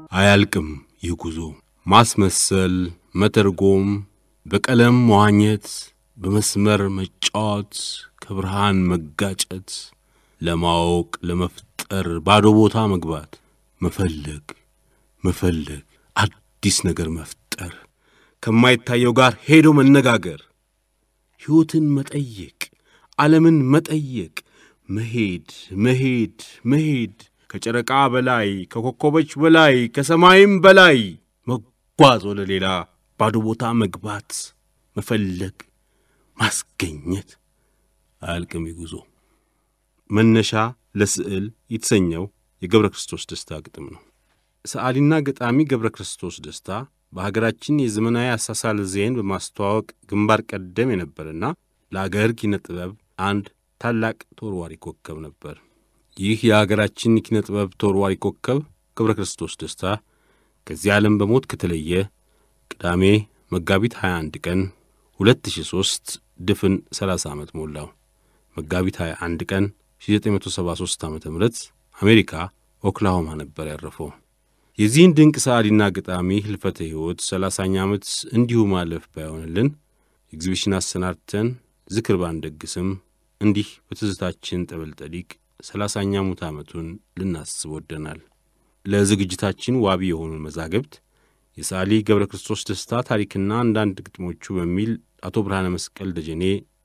አያልቅም ይህ ጉዞ። ማስመሰል፣ መተርጎም፣ በቀለም መዋኘት፣ በመስመር መጫወት፣ ከብርሃን መጋጨት፣ ለማወቅ ለመፍጠር ባዶ ቦታ መግባት፣ መፈለግ መፈለግ፣ አዲስ ነገር መፍጠር፣ ከማይታየው ጋር ሄዶ መነጋገር፣ ሕይወትን መጠየቅ፣ ዓለምን መጠየቅ፣ መሄድ መሄድ መሄድ፣ ከጨረቃ በላይ ከኮከቦች በላይ ከሰማይም በላይ መጓዝ፣ ወደ ሌላ ባዶ ቦታ መግባት፣ መፈለግ፣ ማስገኘት። አያልቅም ጉዞ። መነሻ ለስዕል የተሰኘው የገብረ ክርስቶስ ደስታ ግጥም ነው። ሰዓሊና ገጣሚ ገብረ ክርስቶስ ደስታ በሀገራችን የዘመናዊ አሳሳል ዜን በማስተዋወቅ ግንባር ቀደም የነበረና ለአገር ኪነ ጥበብ አንድ ታላቅ ተወርዋሪ ኮከብ ነበር። ይህ የአገራችን ኪነ ጥበብ ተወርዋሪ ኮከብ ገብረ ክርስቶስ ደስታ ከዚህ ዓለም በሞት ከተለየ ቅዳሜ መጋቢት 21 ቀን 2003 ድፍን 30 ዓመት ሞላው። መጋቢት 21 ቀን 1973 ዓ ም አሜሪካ ኦክላሆማ ነበር ያረፈው። የዚህን ድንቅ ሰዓሊና ገጣሚ ህልፈተ ሕይወት ሰላሳኛ ዓመት እንዲሁ ማለፍ ባይሆንልን ኤግዚቢሽን አሰናድተን ዝክር ባንደግስም እንዲህ በትዝታችን ጠበልጠዲቅ ሰላሳኛ ሙት ዓመቱን ልናስብ ወደናል። ለዝግጅታችን ዋቢ የሆኑን መዛግብት የሰዓሊ ገብረ ክርስቶስ ደስታ ታሪክና አንዳንድ ግጥሞቹ በሚል አቶ ብርሃነ መስቀል ደጀኔ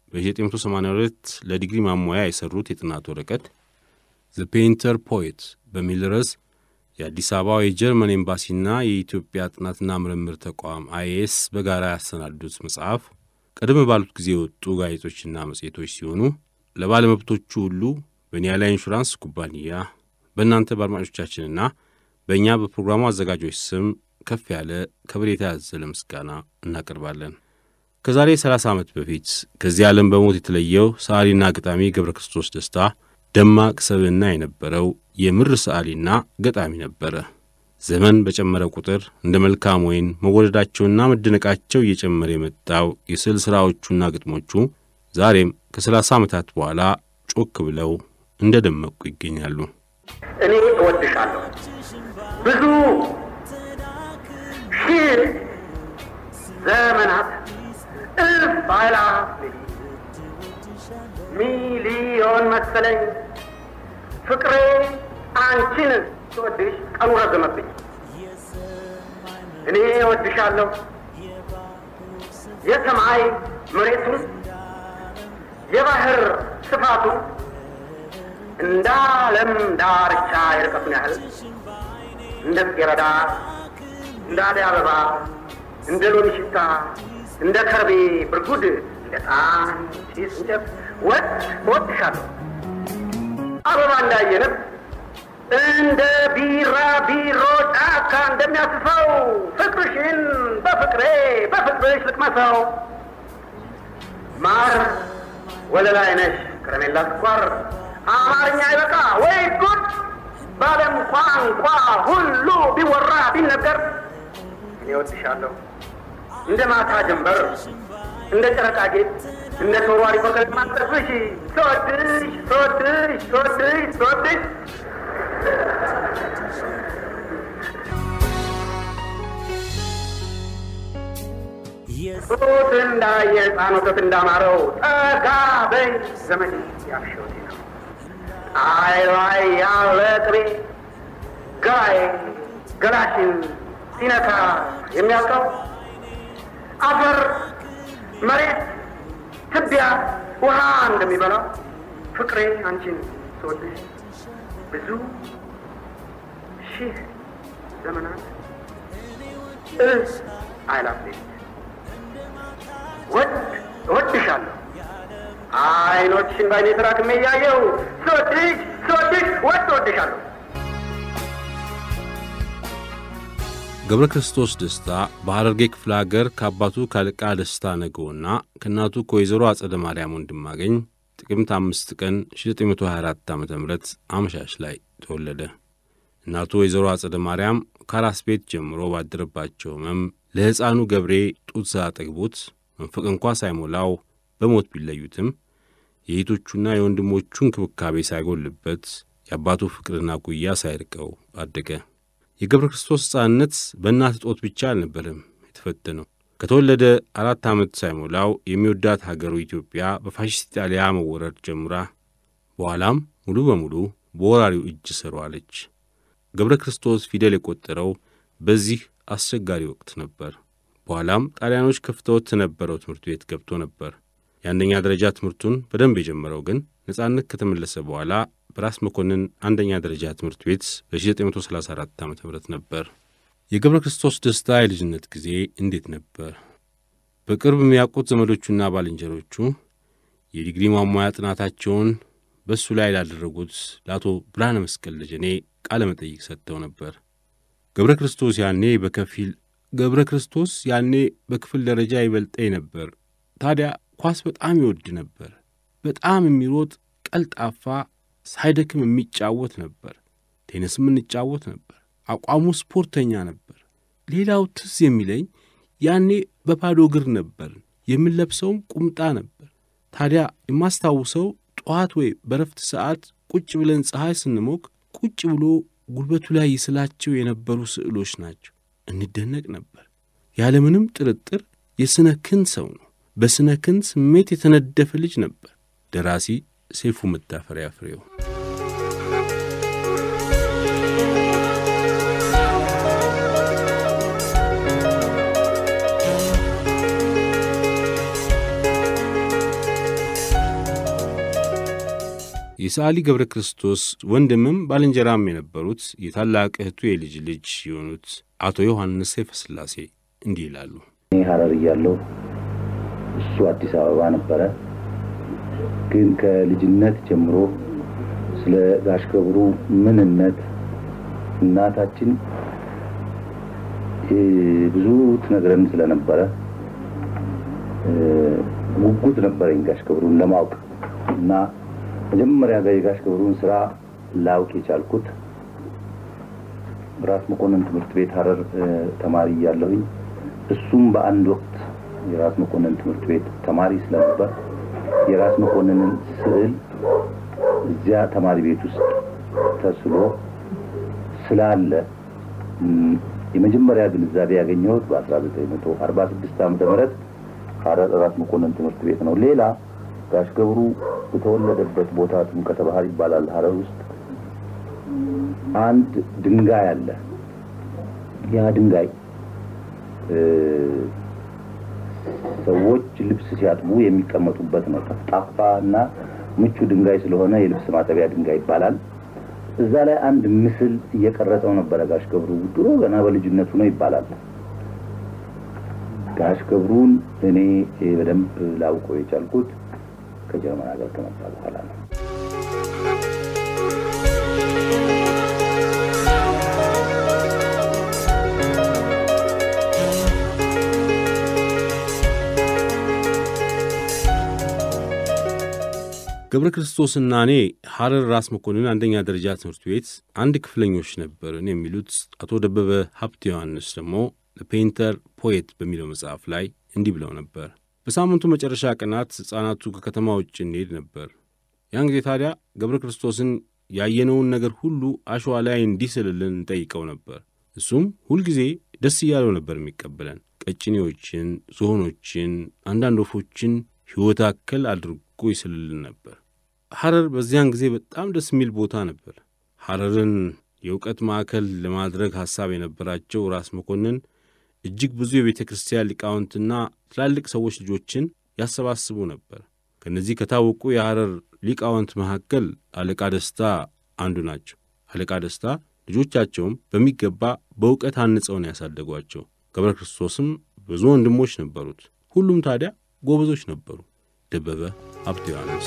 በ1982 ለዲግሪ ማሟያ የሠሩት የጥናት ወረቀት ዘ ፔይንተር ፖኤት በሚል ርዕስ የአዲስ አበባው የጀርመን ኤምባሲና የኢትዮጵያ ጥናትና ምርምር ተቋም አይኤስ በጋራ ያሰናዱት መጽሐፍ ቀደም ባሉት ጊዜ የወጡ ጋዜጦችና መጽሔቶች ሲሆኑ ለባለመብቶቹ ሁሉ በኒያላ ኢንሹራንስ ኩባንያ በእናንተ በአድማጮቻችንና በእኛ በፕሮግራሙ አዘጋጆች ስም ከፍ ያለ ከበሬታ ያዘለ ምስጋና እናቀርባለን። ከዛሬ 30 ዓመት በፊት ከዚህ ዓለም በሞት የተለየው ሰዓሊና ገጣሚ ገብረ ክርስቶስ ደስታ ደማቅ ሰብዕና የነበረው የምር ሰዓሊና ገጣሚ ነበረ። ዘመን በጨመረ ቁጥር እንደ መልካም ወይን መወደዳቸውና መደነቃቸው እየጨመረ የመጣው የስዕል ሥራዎቹና ግጥሞቹ ዛሬም ከሰላሳ ዓመታት በኋላ ጮክ ብለው እንደ ደመቁ ይገኛሉ። እኔ እወድሻለሁ ብዙ ሺህ ዘመናት እልፍ አእላፍ ሚሊዮን መሰለኝ ፍቅሬ አንቺን ስወድሽ ቀኑ ረዘመብኝ። እኔ እወድሻለሁ የሰማይ መሬቱን የባህር ስፋቱን እንደ ዓለም ዳርቻ የርቀቱን ያህል እንደ ጽጌረዳ እንደ አደይ አበባ እንደ ሎሚ ሽታ እንደ ከርቤ ብርጉድ እንደ ጣን ጢስ እንጨት ወድ እወድሻለሁ አበባ እንዳየንብ እንደ ቢራ ቢሮ ጫካ እንደሚያስፈው ፍቅርሽን በፍቅሬ በፍቅርሽ ልቅመሰው ማር ወለላይ ነሽ ከረሜላ ስኳር አማርኛ አይበቃ ወይ ጉድ በዓለም ቋንቋ ሁሉ ቢወራ ቢነገር እኔ እወድሻለሁ እንደ ማታ ጀንበር እንደ ጨረቃ ጌጥ እንደ ተወርዋሪ ኮከብ ማጠፍሽ ስወድሽ ስወድሽ ስወድሽ ስወድሽ ጡት እንዳየ ሕፃን ወተት እንዳማረው ጠጋ በይ ዘመን ያልሽወቴ ነው አይ ላይ ያለ ቅቤ ገላይ ገላሽን ሲነካ የሚያውቀው አፈር መሬት ትቢያ ውሃ እንደሚበላው ፍቅሬ አንቺን ስወድሽ ብዙ ሺህ ዘመናት እልፍ አእላፍ ሌት ወድ እወድሻለሁ አይኖችሽን ባይኔ ተራክሜ እያየው ስወድሽ ስወድሽ ወድ እወድሻለሁ። ገብረ ክርስቶስ ደስታ በሐረርጌ ክፍለ አገር ከአባቱ ካለቃ ደስታ ነገውና ከእናቱ ከወይዘሮ አጸደ ማርያም ወንድማገኝ ጥቅምት አምስት ቀን 1924 ዓ ም አመሻሽ ላይ ተወለደ። እናቱ ወይዘሮ አጸደ ማርያም ከአራስ ቤት ጀምሮ ባደረባቸው ሕመም ለሕፃኑ ገብሬ ጡት ሳያጠግቡት መንፈቅ እንኳ ሳይሞላው በሞት ቢለዩትም የእህቶቹና የወንድሞቹ እንክብካቤ ሳይጎልበት የአባቱ ፍቅርና ጉያ ሳይርቀው አደገ። የገብረ ክርስቶስ ሕፃንነት በእናት እጦት ብቻ አልነበረም የተፈተነው። ከተወለደ አራት ዓመት ሳይሞላው የሚወዳት ሀገሩ ኢትዮጵያ በፋሽስት ኢጣሊያ መወረር ጀምራ በኋላም ሙሉ በሙሉ በወራሪው እጅ ስር ዋለች። ገብረ ክርስቶስ ፊደል የቆጠረው በዚህ አስቸጋሪ ወቅት ነበር። በኋላም ጣሊያኖች ከፍተውት የነበረው ትምህርት ቤት ገብቶ ነበር። የአንደኛ ደረጃ ትምህርቱን በደንብ የጀመረው ግን ነጻነት ከተመለሰ በኋላ በራስ መኮንን አንደኛ ደረጃ ትምህርት ቤት በ1934 ዓ ም ነበር። የገብረ ክርስቶስ ደስታ የልጅነት ጊዜ እንዴት ነበር? በቅርብ የሚያውቁት ዘመዶቹና ባልንጀሮቹ የዲግሪ ማሟያ ጥናታቸውን በእሱ ላይ ላደረጉት ለአቶ ብርሃነ መስቀል ደጀኔ ቃለ መጠይቅ ሰጥተው ነበር። ገብረ ክርስቶስ ያኔ በከፊል ገብረ ክርስቶስ ያኔ በክፍል ደረጃ ይበልጠኝ ነበር። ታዲያ ኳስ በጣም ይወድ ነበር። በጣም የሚሮጥ ቀልጣፋ፣ ሳይደክም የሚጫወት ነበር። ቴኒስም እንጫወት ነበር። አቋሙ ስፖርተኛ ነበር። ሌላው ትዝ የሚለኝ ያኔ በባዶ እግር ነበር፣ የምንለብሰውም ቁምጣ ነበር። ታዲያ የማስታውሰው ጠዋት ወይ በረፍት ሰዓት ቁጭ ብለን ፀሐይ ስንሞቅ ቁጭ ብሎ ጉልበቱ ላይ ይስላቸው የነበሩ ስዕሎች ናቸው። እንደነቅ ነበር። ያለምንም ጥርጥር የስነ ክንድ ሰው ነው። በስነ ክንድ ስሜት የተነደፈ ልጅ ነበር። ደራሲ ሰይፉ መታፈሪያ ፍሬው። የሰዓሊ ገብረ ክርስቶስ ወንድምም ባልንጀራም የነበሩት የታላቅ እህቱ የልጅ ልጅ የሆኑት አቶ ዮሐንስ ሰይፈ ሥላሴ እንዲህ ይላሉ። እኔ ሐረር እያለሁ እሱ አዲስ አበባ ነበረ። ግን ከልጅነት ጀምሮ ስለ ጋሽ ገብሩ ምንነት እናታችን ብዙ ትነግረን ስለነበረ ጉጉት ነበረኝ ጋሽ ገብሩን ለማወቅ እና መጀመሪያ ጋር የጋሽ ገብሩን ስራ ላውቅ የቻልኩት ራስ መኮንን ትምህርት ቤት ሐረር ተማሪ እያለሁኝ እሱም በአንድ ወቅት የራስ መኮንን ትምህርት ቤት ተማሪ ስለነበር የራስ መኮንንን ስዕል እዚያ ተማሪ ቤት ውስጥ ተስሎ ስላለ የመጀመሪያ ግንዛቤ ያገኘሁት በ1946 ዓ ም ሐረር ራስ መኮንን ትምህርት ቤት ነው። ሌላ ጋሽ ገብሩ የተወለደበት ቦታ ጥምቀተ ባህር ይባላል። ሐረር ውስጥ አንድ ድንጋይ አለ። ያ ድንጋይ ሰዎች ልብስ ሲያጥቡ የሚቀመጡበት ነው። ጠፍጣፋ እና ምቹ ድንጋይ ስለሆነ የልብስ ማጠቢያ ድንጋይ ይባላል። እዛ ላይ አንድ ምስል እየቀረጸው ነበረ ጋሽ ገብሩ ድሮ ገና በልጅነቱ ነው ይባላል። ጋሽ ገብሩን እኔ በደንብ ላውቀው የቻልኩት ከጀርመን ሀገር ከመጣ በኋላ ነው። ገብረ ክርስቶስና እኔ ሐረር ራስ መኮንን አንደኛ ደረጃ ትምህርት ቤት አንድ ክፍለኞች ነበርን የሚሉት አቶ ደበበ ሀብተ ዮሐንስ ደግሞ ለፔይንተር ፖየት በሚለው መጽሐፍ ላይ እንዲህ ብለው ነበር። በሳምንቱ መጨረሻ ቀናት ሕፃናቱ ከከተማ ውጭ እንሄድ ነበር። ያን ጊዜ ታዲያ ገብረ ክርስቶስን ያየነውን ነገር ሁሉ አሸዋ ላይ እንዲስልልን እንጠይቀው ነበር። እሱም ሁልጊዜ ደስ እያለው ነበር የሚቀበለን። ቀጭኔዎችን፣ ዝሆኖችን፣ አንዳንድ ወፎችን ሕይወት አከል አድርጎ ይስልልን ነበር። ሐረር በዚያን ጊዜ በጣም ደስ የሚል ቦታ ነበር። ሐረርን የእውቀት ማዕከል ለማድረግ ሐሳብ የነበራቸው ራስ መኮንን እጅግ ብዙ የቤተ ክርስቲያን ሊቃውንትና ትላልቅ ሰዎች ልጆችን ያሰባስቡ ነበር። ከእነዚህ ከታወቁ የሐረር ሊቃውንት መካከል አለቃ ደስታ አንዱ ናቸው። አለቃ ደስታ ልጆቻቸውም በሚገባ በእውቀት አንጸው ነው ያሳደጓቸው። ገብረ ክርስቶስም ብዙ ወንድሞች ነበሩት። ሁሉም ታዲያ ጎበዞች ነበሩ። ደበበ ሀብተ ዮሐንስ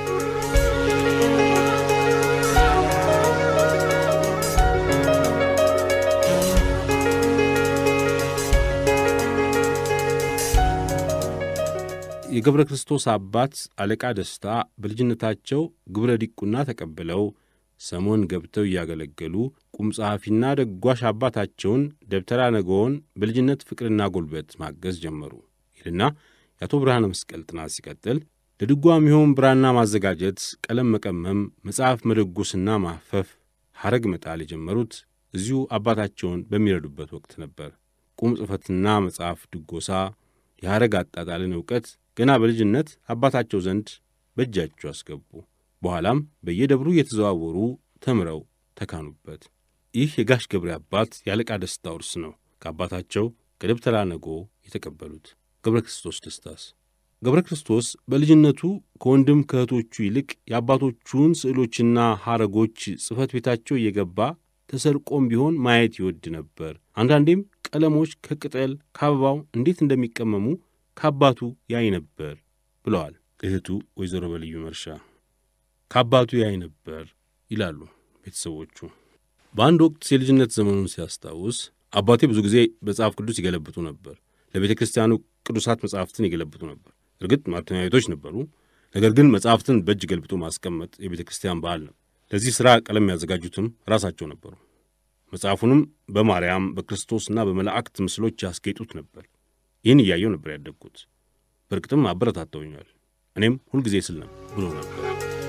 የገብረ ክርስቶስ አባት አለቃ ደስታ በልጅነታቸው ግብረ ዲቁና ተቀብለው ሰሞን ገብተው እያገለገሉ ቁም ጸሐፊና ደጓሽ አባታቸውን ደብተራ ነገውን በልጅነት ፍቅርና ጉልበት ማገዝ ጀመሩ ይልና የአቶ ብርሃነ መስቀል ጥናት ሲቀጥል ለድጓ የሚሆን ብራና ማዘጋጀት፣ ቀለም መቀመም፣ መጽሐፍ መደጎስና ማፈፍ፣ ሐረግ መጣል የጀመሩት እዚሁ አባታቸውን በሚረዱበት ወቅት ነበር። ቁም ጽሕፈትና መጽሐፍ ድጎሳ፣ የሐረግ አጣጣልን ዕውቀት ገና በልጅነት አባታቸው ዘንድ በእጃቸው አስገቡ። በኋላም በየደብሩ እየተዘዋወሩ ተምረው ተካኑበት። ይህ የጋሽ ገብሬ አባት የአለቃ ደስታ ውርስ ነው። ከአባታቸው ከደብተራ ነጎ የተቀበሉት ገብረ ክርስቶስ ደስታስ ገብረ ክርስቶስ በልጅነቱ ከወንድም ከእህቶቹ ይልቅ የአባቶቹን ስዕሎችና ሐረጎች ጽሕፈት ቤታቸው እየገባ ተሰርቆም ቢሆን ማየት ይወድ ነበር። አንዳንዴም ቀለሞች ከቅጠል ከአበባው እንዴት እንደሚቀመሙ ከአባቱ ያይ ነበር ብለዋል እህቱ ወይዘሮ በልዩ መርሻ። ከአባቱ ያይ ነበር ይላሉ ቤተሰቦቹ። በአንድ ወቅት የልጅነት ዘመኑን ሲያስታውስ አባቴ ብዙ ጊዜ መጽሐፍ ቅዱስ ይገለብጡ ነበር። ለቤተ ክርስቲያኑ ቅዱሳት መጽሐፍትን ይገለብጡ ነበር። እርግጥ ማተሚያ ቤቶች ነበሩ። ነገር ግን መጽሐፍትን በእጅ ገልብጦ ማስቀመጥ የቤተ ክርስቲያን ባህል ነው። ለዚህ ሥራ ቀለም ያዘጋጁትም ራሳቸው ነበሩ። መጽሐፉንም በማርያም በክርስቶስና በመላእክት ምስሎች ያስጌጡት ነበር። ይህን እያየው ነበር ያደግኩት። በእርግጥም አበረታተውኛል። እኔም ሁልጊዜ ስል ነበር ብሎ ነበር።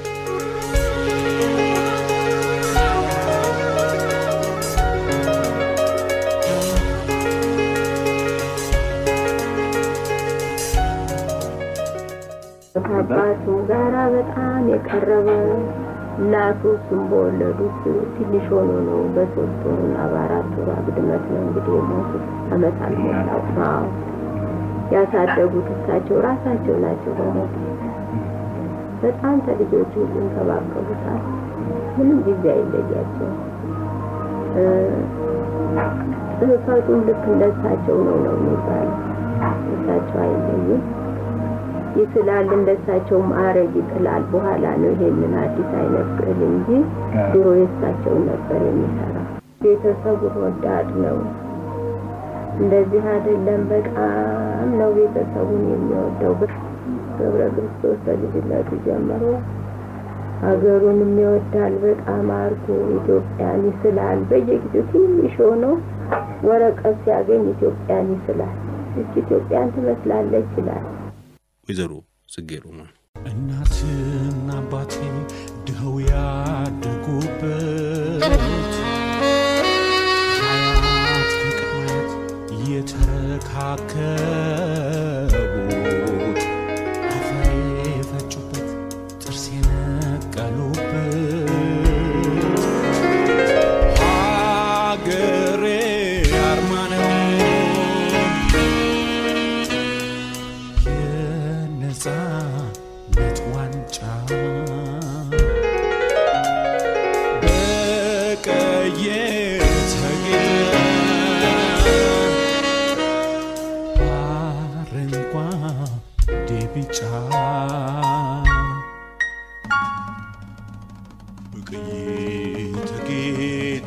ከአባቱ ጋራ በጣም የቀረበ እናቱ እሱም በወለዱት ትንሽ ሆኖ ነው። በሶስት ወሩና በአራት ወሩ አግድመት ነው እንግዲህ የሞቱት። ዓመት አልሞላው። አዎ ያሳደጉት እሳቸው ራሳቸው ናቸው። በሞቱ በጣም ከልጆቹ ሁሉ እንከባከቡታል። ምንም ጊዜ አይለያቸው። ጽሕፈቱም ልክ እንደሳቸው ነው ነው የሚባለው። እሳቸው አይለዩም። ይስላል እንደሳቸው ማዕረግ ይጥላል። በኋላ ነው ይሄንን አዲስ አይነት ስዕል እንጂ ድሮ የእሳቸውን ነበር የሚሰራ። ቤተሰቡን ወዳድ ነው። እንደዚህ አይደለም። በጣም ነው ቤተሰቡን የሚወደው። ገብረ ክርስቶስ በልጅነቱ ጀምሮ ሀገሩንም ይወዳል። በጣም አርጎ ኢትዮጵያን ይስላል። በየጊዜው ትንሽ ሆኖ ወረቀት ሲያገኝ ኢትዮጵያን ይስላል። እች ኢትዮጵያን ትመስላለች ይላል። ወይዘሮ ጽጌ ሮማን እናትና አባቴ ድኸው ያደጉበት አያት ከቅድማያት የተረካከቡት አፈር የፈጩበት ጥርስ የነቀሉበት ሀገሬ አርማ ነው የነጻነት ዋንጫ በቀይ የተጌጠ አረንጓዴ ቢጫ በቀይ የተጌጠ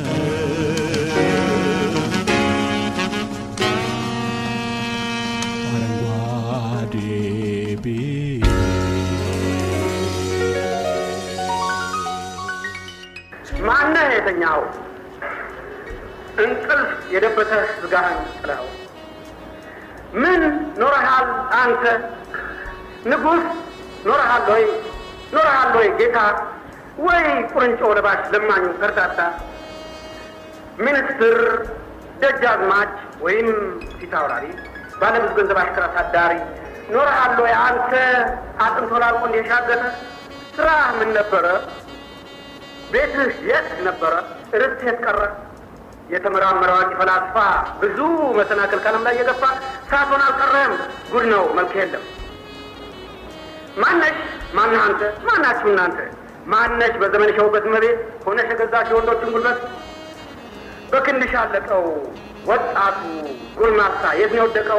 አረንጓዴ ማነህ የተኛው? እንቅልፍ የደበተህ ስጋህን ጥለኸው ምን ኖረሃል አንተ ንጉሥ ኖረሃል ወይ ኖረሃል ወይ ጌታ ወይ ቁርንጮ ለባሽ ለማኙ ከርታታ ሚኒስትር ደጃዝማች ወይም ፊት አውራሪ ባለብዙ ገንዘብ አሽከር አሳዳሪ ኖረሃል ወይ አንተ አጥንቶ ላልቆ እንደሻገተ ስራህ ምን ነበረ? ቤትህ የት ነበረ? ርስት የት ቀረ? የተመራመረ አዋቂ ፈላስፋ ብዙ መሰናክል ቀለም ላይ የገፋ ሳትሆን አልቀረም። ጉድ ነው መልክ የለም። ማነሽ? ማነህ አንተ? ማናችሁ እናንተ? ማነሽ? በዘመንሽ የውበት እመቤት ሆነሽ የገዛሽ የወንዶችን ጉልበት በክንድሽ አለቀው ወጣቱ ጎልማሳ የት ነው የወደቀው?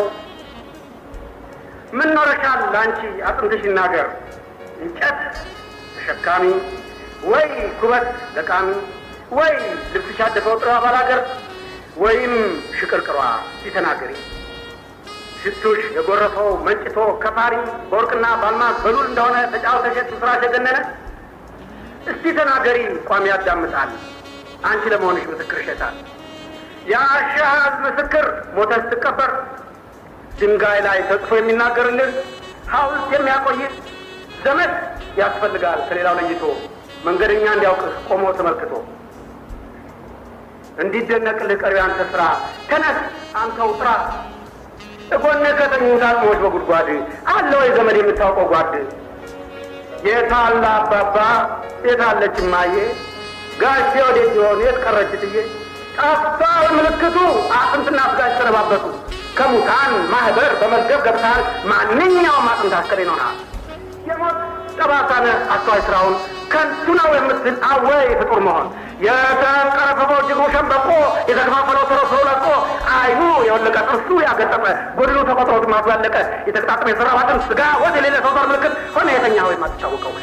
ምን ኖረሻል አንቺ አጥንትሽ ይናገር እንጨት ተሸካሚ ወይ ኩበት ለቃሚ ወይ ልብስሽ ያደፈው ጥራ ባላገር ወይም ሽቅርቅሯ ሲተናገሪ ሽቱሽ የጎረፈው መንጭቶ ከፋሪ በወርቅና በአልማዝ በሉል እንደሆነ ተጫውተሽ ስራሽ የገነነ እስቲ ተናገሪ ቋሚ ያዳምጣል አንቺ ለመሆንሽ ምስክር ይሸጣል የአሻዝ ምስክር ሞተ ስትቀበር ድንጋይ ላይ ተጽፎ የሚናገርልን ሐውልት የሚያቆይ ዘመድ ያስፈልጋል ከሌላው ለይቶ መንገደኛ እንዲያውቅህ ቆሞ ተመልክቶ እንዲደነቅልህ ቀሪው አንተ ስራ። ተነስ አንተው ጥራ። እጎነ ከተኙት አጽሞች በጉድጓድ አለ ወይ ዘመድ የምታውቀው ጓድ? የታለ አባባ የታለች እማዬ? ጋሼ ወዴት ይሆን የት ቀረች ትዬ? ጠፍቷል ምልክቱ አጥንትና ስጋሽ ተረባበቱ። ከሙታን ማህበር በመዝገብ ገብተሃል። ማንኛውም አጥንት አስከሬን ሆነሃል። የሞት ጠባሳነ አስተዋይ ስራውን ከንቱ ነው የምትል አወይ ፍጡር መሆን የተንቀረፈፈው ጅግሩ ሸንበቆ የተከፋፈለው ተረፍሮ ለቆ አይኑ የወለቀ ጥርሱ ያገጠጠ ጎድሉ ተቆጥሮ ግማቱ ያለቀ የተገጣጠመ የሰራው አጥንት ስጋ ወደ ሌለ ሰው ዘር ምልክት ሆነ የተኛ ወይ የማትታወቀው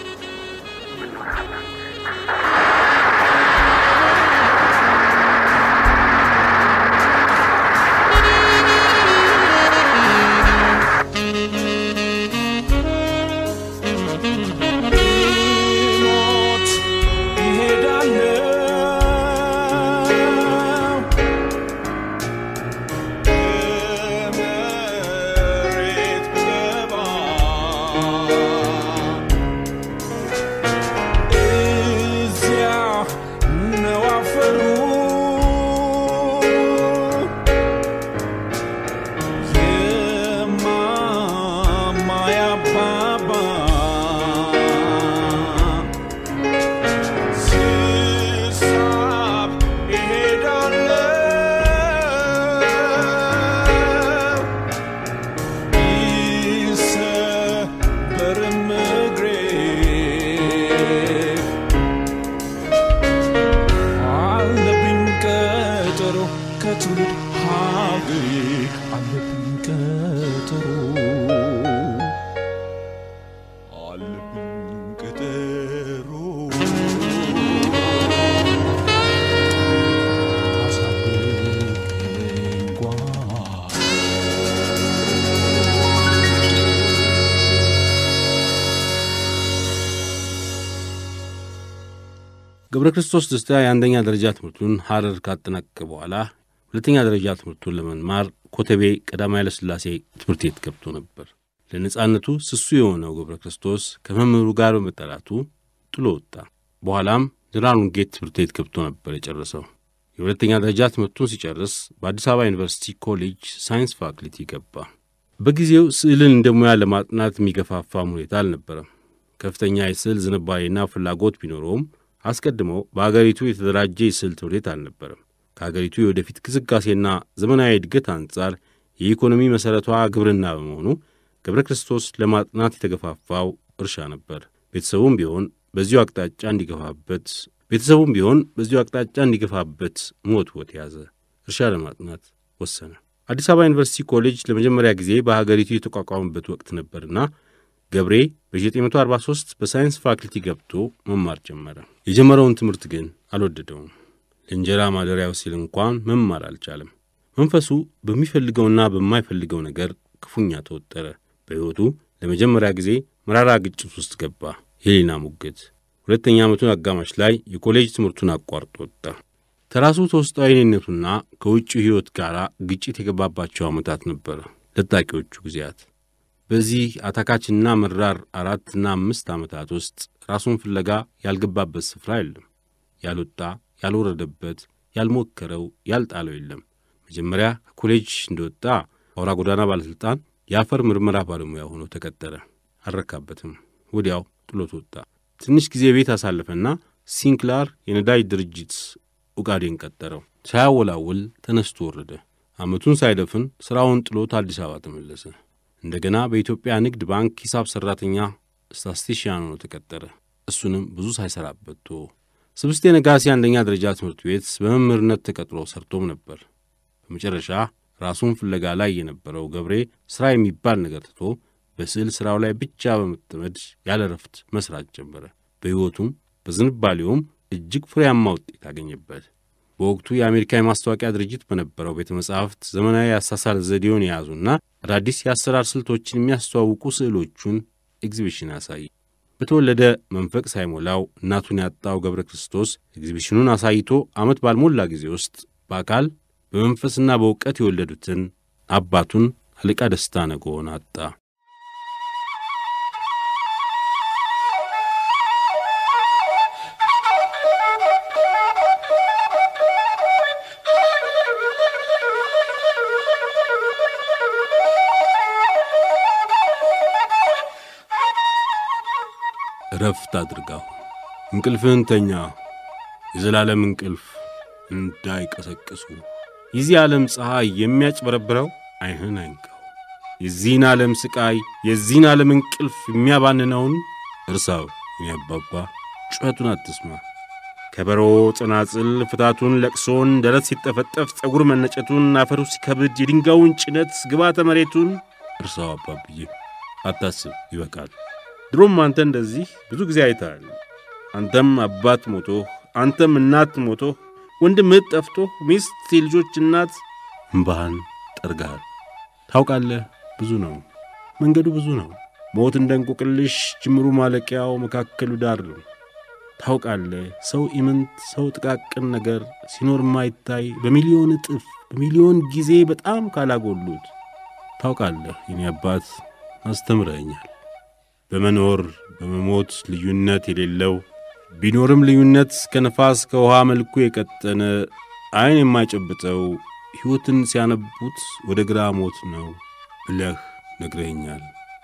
ሞት ይሄዳለው በመሬት ብገባ እዚያ ነው አፈሩ የማማ ያባባ ስሳብ እሄዳለሁ ቢሰበርም እግሬ አለብኝ ቀጠሮ ከትውልድ ሀገሬ አለብኝ ቀጠሮ አለብኝ ቀጠሮ አሳብቀኝ ጓ ገብረ ክርስቶስ ደስታ የአንደኛ ደረጃ ትምህርቱን ሐረር ካጠናቀቀ በኋላ ሁለተኛ ደረጃ ትምህርቱን ለመማር ኮተቤ ቀዳማዊ ኃይለሥላሴ ትምህርት ቤት ገብቶ ነበር። ለነጻነቱ ስሱ የሆነው ገብረ ክርስቶስ ከመምህሩ ጋር በመጠራቱ ጥሎ ወጣ። በኋላም ጀነራል ውንጌት ትምህርት ቤት ገብቶ ነበር የጨረሰው። የሁለተኛ ደረጃ ትምህርቱን ሲጨርስ በአዲስ አበባ ዩኒቨርሲቲ ኮሌጅ ሳይንስ ፋክልቲ ገባ። በጊዜው ስዕልን እንደ ሙያ ለማጥናት የሚገፋፋም ሁኔታ አልነበረም። ከፍተኛ የስዕል ዝንባሌና ፍላጎት ቢኖረውም አስቀድሞ በአገሪቱ የተደራጀ የስዕል ትምህርት ቤት አልነበረም። ከአገሪቱ የወደፊት ግስጋሴና ዘመናዊ እድገት አንጻር የኢኮኖሚ መሠረቷ ግብርና በመሆኑ ገብረ ክርስቶስ ለማጥናት የተገፋፋው እርሻ ነበር። ቤተሰቡም ቢሆን በዚሁ አቅጣጫ እንዲገፋበት ቤተሰቡም ቢሆን በዚሁ አቅጣጫ እንዲገፋበት ሞት ወት ያዘ። እርሻ ለማጥናት ወሰነ። አዲስ አበባ ዩኒቨርሲቲ ኮሌጅ ለመጀመሪያ ጊዜ በሀገሪቱ የተቋቋመበት ወቅት ነበርና ገብሬ በ1943 በሳይንስ ፋክልቲ ገብቶ መማር ጀመረ። የጀመረውን ትምህርት ግን አልወደደውም። ለእንጀራ ማደሪያው ሲል እንኳን መማር አልቻለም። መንፈሱ በሚፈልገውና በማይፈልገው ነገር ክፉኛ ተወጠረ። በሕይወቱ ለመጀመሪያ ጊዜ መራራ ግጭት ውስጥ ገባ። የሌና ሙግት። ሁለተኛ ዓመቱን አጋማሽ ላይ የኮሌጅ ትምህርቱን አቋርጦ ወጣ። ከራሱ ተውስጣዊ እኔነቱና ከውጭው ሕይወት ጋር ግጭት የገባባቸው ዓመታት ነበረ ለጣቂዎቹ ጊዜያት። በዚህ አታካችና መራር አራትና አምስት ዓመታት ውስጥ ራሱን ፍለጋ ያልገባበት ስፍራ የለም። ያልወጣ ያልወረደበት፣ ያልሞከረው፣ ያልጣለው የለም። መጀመሪያ ከኮሌጅ እንደወጣ አውራ ጎዳና ባለሥልጣን የአፈር ምርመራ ባለሙያ ሆኖ ተቀጠረ። አልረካበትም። ወዲያው ጥሎት ወጣ። ትንሽ ጊዜ ቤት አሳለፈና ሲንክላር የነዳጅ ድርጅት ኡጋዴን ቀጠረው። ሳያወላውል ተነስቶ ወረደ። ዓመቱን ሳይደፍን ሥራውን ጥሎት አዲስ አበባ ተመለሰ። እንደገና በኢትዮጵያ ንግድ ባንክ ሂሳብ ሠራተኛ ስታስቲሽያን ሆኖ ተቀጠረ። እሱንም ብዙ ሳይሰራበት ቶ ስብስቴ ነጋሲ አንደኛ ደረጃ ትምህርት ቤት በመምህርነት ተቀጥሮ ሰርቶም ነበር። በመጨረሻ ራሱን ፍለጋ ላይ የነበረው ገብሬ ሥራ የሚባል ነገር ትቶ በስዕል ሥራው ላይ ብቻ በመጠመድ ያለ ረፍት መሥራት ጀመረ። በሕይወቱም በዝንባሌውም እጅግ ፍሬያማ ውጤት አገኘበት። በወቅቱ የአሜሪካ የማስታወቂያ ድርጅት በነበረው ቤተ መጻሕፍት ዘመናዊ የአሳሳል ዘዴውን የያዙና አዳዲስ የአሰራር ስልቶችን የሚያስተዋውቁ ስዕሎቹን ኤግዚቢሽን አሳይ። በተወለደ መንፈቅ ሳይሞላው እናቱን ያጣው ገብረ ክርስቶስ ኤግዚቢሽኑን አሳይቶ ዓመት ባልሞላ ጊዜ ውስጥ በአካል በመንፈስና በእውቀት የወለዱትን አባቱን አለቃ ደስታ ነጎን አጣ። እረፍት አድርጋው። እንቅልፍህን ተኛ። የዘላለም እንቅልፍ እንዳይቀሰቅሱ የዚህ ዓለም ፀሐይ የሚያጭበረብረው ዓይንህን አይንካው። የዚህን ዓለም ሥቃይ የዚህን ዓለም እንቅልፍ የሚያባንነውን እርሳው። እኔ አባባ ጩኸቱን አትስማ። ከበሮ፣ ጽናጽል፣ ፍታቱን፣ ለቅሶን፣ ደረት ሲጠፈጠፍ፣ ፀጉር መነጨቱን፣ አፈሩ ሲከብድ፣ የድንጋዩን ጭነት፣ ግባተ መሬቱን እርሳው አባብዬ። አታስብ፣ ይበቃል። ድሮም አንተ እንደዚህ ብዙ ጊዜ አይተሃል። አንተም አባት ሞቶህ፣ አንተም እናት ሞቶህ፣ ወንድምህ ጠፍቶህ፣ ሚስት፣ የልጆች እናት እምባህን ጠርገሃል። ታውቃለህ፣ ብዙ ነው መንገዱ፣ ብዙ ነው። ሞት እንደ እንቆቅልሽ ጅምሩ ማለቂያው መካከሉ ዳር ነው። ታውቃለህ ሰው ኢምንት ሰው ጥቃቅን ነገር ሲኖር ማይታይ በሚሊዮን እጥፍ በሚሊዮን ጊዜ በጣም ካላጎሉት ታውቃለህ የኔ አባት አስተምረኛል። በመኖር በመሞት ልዩነት የሌለው ቢኖርም ልዩነት ከነፋስ ከውሃ መልኩ የቀጠነ ዐይን የማይጨብጠው ሕይወትን ሲያነቡት ወደ ግራ ሞት ነው ብለህ ነግረኛል።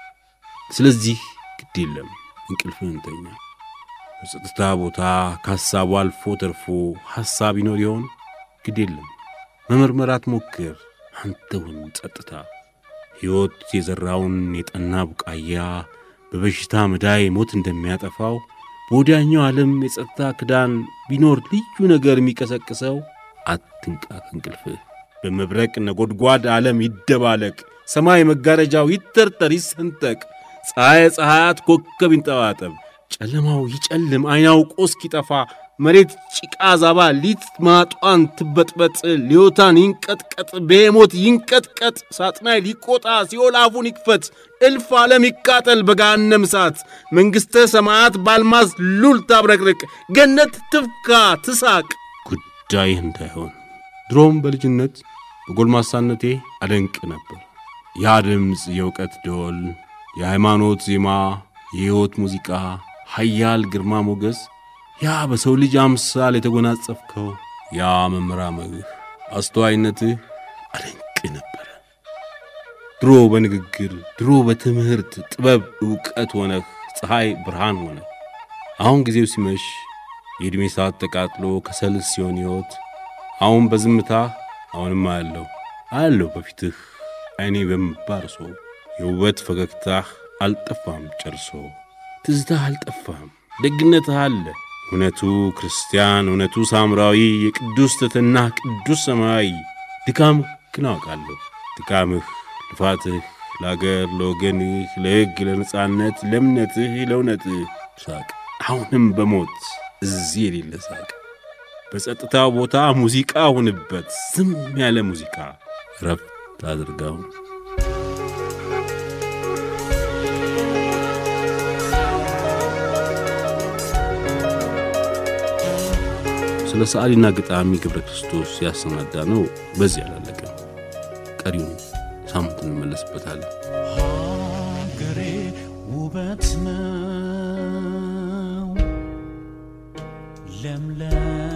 ስለዚህ ግድ የለም እንቅልፍህን ተኛ። በጸጥታ ቦታ ከሐሳቡ አልፎ ተርፎ ሐሳብ ይኖር ይሆን? ግድ የለም መመርመራት ሞክር። አንተውን ጸጥታ ሕይወት የዘራውን የጠና ቡቃያ በበሽታ ምዳይ ሞት እንደሚያጠፋው በወዲያኛው ዓለም የጸጥታ ክዳን ቢኖር ልዩ ነገር የሚቀሰቅሰው አትንቃ ከእንቅልፍህ። በመብረቅ ነጎድጓድ ዓለም ይደባለቅ፣ ሰማይ መጋረጃው ይተርተር ይሰንጠቅ፣ ፀሐይ ፀሐያት ኮከብ ይንጠባጠብ፣ ጨለማው ይጨልም አይናውቆ እስኪጠፋ መሬት ጭቃ ዛባ ሊት ማጧን ትበጥበጥ፣ ሊዮታን ይንቀጥቀጥ፣ ቤሞት ይንቀጥቀጥ፣ ሳጥናይ ሊቆጣ፣ ሲኦል አፉን ይክፈት፣ እልፍ ዓለም ይቃጠል በገሃነም እሳት፣ መንግሥተ ሰማያት ባልማዝ ሉል ታብረቅርቅ፣ ገነት ትፍካ ትሳቅ። ጉዳይህ እንዳይሆን ድሮም በልጅነት በጎልማሳነቴ አደንቅ ነበር። ያ ድምፅ የእውቀት ደወል፣ የሃይማኖት ዜማ፣ የሕይወት ሙዚቃ፣ ኃያል ግርማ ሞገስ ያ በሰው ልጅ አምሳል የተጎናጸፍከው ያ መመራመርህ፣ አስተዋይነትህ አደንቅ ነበረ። ድሮ በንግግር ድሮ በትምህርት ጥበብ ዕውቀት ሆነህ ፀሐይ ብርሃን ሆነ። አሁን ጊዜው ሲመሽ የዕድሜ ሰዓት ተቃጥሎ ከሰል ሲሆን ሕይወት አሁን በዝምታ አሁንም አያለሁ አያለሁ በፊትህ ዐይኔ በእንባ እርሶ የውበት ፈገግታህ አልጠፋም ጨርሶ ትዝታህ አልጠፋም ደግነትህ አለ እውነቱ ክርስቲያን እውነቱ ሳምራዊ የቅዱስ ትሕትና ቅዱስ ሰማያዊ ድካምህ ግን አውቃለሁ ድካምህ ልፋትህ ለአገር ለወገንህ ለሕግ ለነጻነት ለእምነትህ ለእውነትህ ሳቅ አሁንም በሞት እዚህ የሌለ ሳቅ በጸጥታው ቦታ ሙዚቃ ሁንበት ዝም ያለ ሙዚቃ ረፍት አድርጋው ስለ ሰዓሊና ገጣሚ ገብረ ክርስቶስ ያሰናዳ ነው በዚህ አላለቀም። ቀሪውን ሳምንት እንመለስበታለን። ሀገሬ ውበት ነው ለምለም